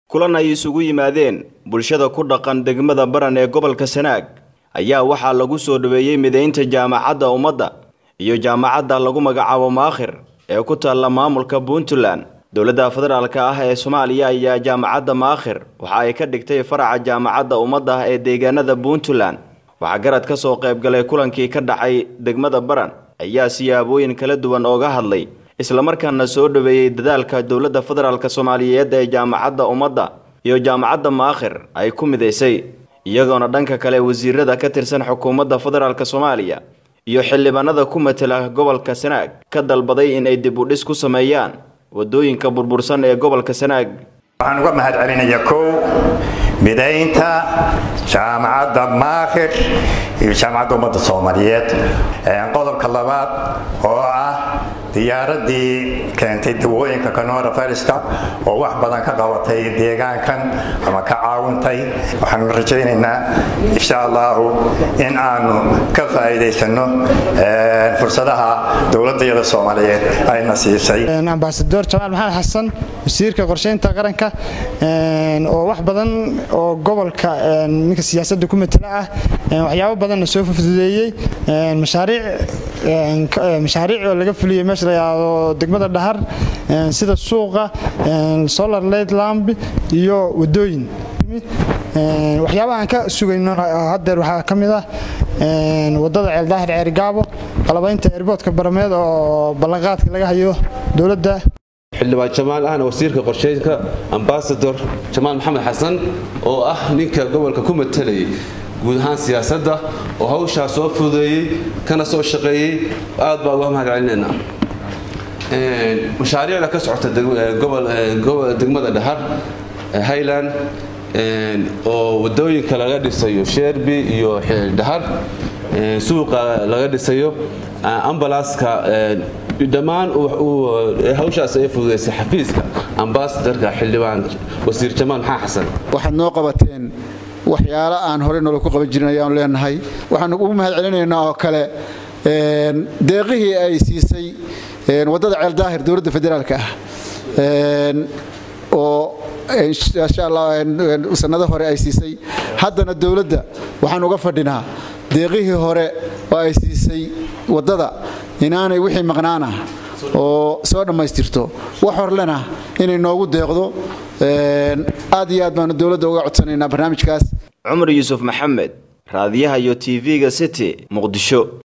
kulan ay isugu yimaadeen bulshada ku dhaqan degmada baran ee gobolka sanaag ayaa waxaa lagu soo dhaweeyey mideynta jaamacadda ummadda iyo jaamacadda lagu magacaabo maakhir ee ku taalla maamulka puntland dowladda federaalka ah ee soomaaliya ayaa jaamacadda maakhir waxa ay ka dhigtay faraca jaamacadda ummadda ee deegaanada puntland waxaa garad ka soo qaybgalay kulankii ka dhacay degmada baran ayaa siyaabooyin kala duwan ooga hadlay islamarkaana soo dhaweeyey dadaalka dowladda federaalk soomaaliyeed ee jaamacadda ummadda iyo jaamacadda maakhir ay ku midaysay iyagoona dhanka kale wasiirada ka tirsan xukuumadda federaalk soomaaliya iyo xildhibaanada ku matela gobolka sanaag ka dalbaday in ay dib u dhis ku sameeyaan wadooyinka burbursan ee gobolka sanaag waxaan uga mahad celinayaa kow midaynta jaamacadda maakhir iyo jaamacadda ummadda soomaaliyeed qodobka labaad oo ah diyaaradii keentay dawooyinka coronaviruska oo wax badan ka qabatay deegaankan ama ka caawintay waxaanu rajaynaynaa insha allahu in aanu ka faa'iidaysano fursadaha dowladayada soomaaliyeed ayna siisay ambasador jamaal maxamed xasan wasiirka qorsheynta qaranka oo wax badan oo gobolka ninka siyaasadda ku matala ah waxyaabo badanna soo fududeeyey mashaariic oo laga fuliyey meesha la yidhaahdo degmada dhahar sida suuqa solar light lamb iyo wadooyin waxyaabaha aan ka sugayno haddeer waxaa ka mid ah wadada ceeldaahir ceerigaabo qalabaynta eerboodka barameed oo ballanqaadka laga hayo dowladda xildhibaan jamaal ahna wasiirka qorsheynka ambasador jamaal maxamed xasan oo ah ninka gobolka ku matalayay guud ahaan siyaasadda oo hawshaa soo fududeeyey kana soo shaqeeyey aad baa uga mahad celinaynaa mashaariicda ka socota degmada dhahar highland oo wadooyinka laga dhisayo sherby iyo dhahar suuqa laga dhisayo ambalaaska dhammaan hawshaas ay fududaysay xafiiska ambasadorka xildhibaan wasiir jamaal maxaa xasan waxaad noo qabateen waxyaalo aan horey noola ku qaban jirin ayaanu leenahay waxaanu ugu mahad celinaynaa oo kale deeqihii ay siisay waddada ceeldaahir dowladda federaalka ah oo insha allah sanado hore ay siisay haddana dowladda waxaan uga fadhinaa deeqihii hore oo ay siisay waddada inaanay wixii maqnaana oo soo dhammaystirto wax horlena inay noogu deeqdo aad iyo aad baanu dowladda uga codsanaynaa barnaamijkaas cumar yuusuf maxamed raadiyaha iyo tv-ga city muqdisho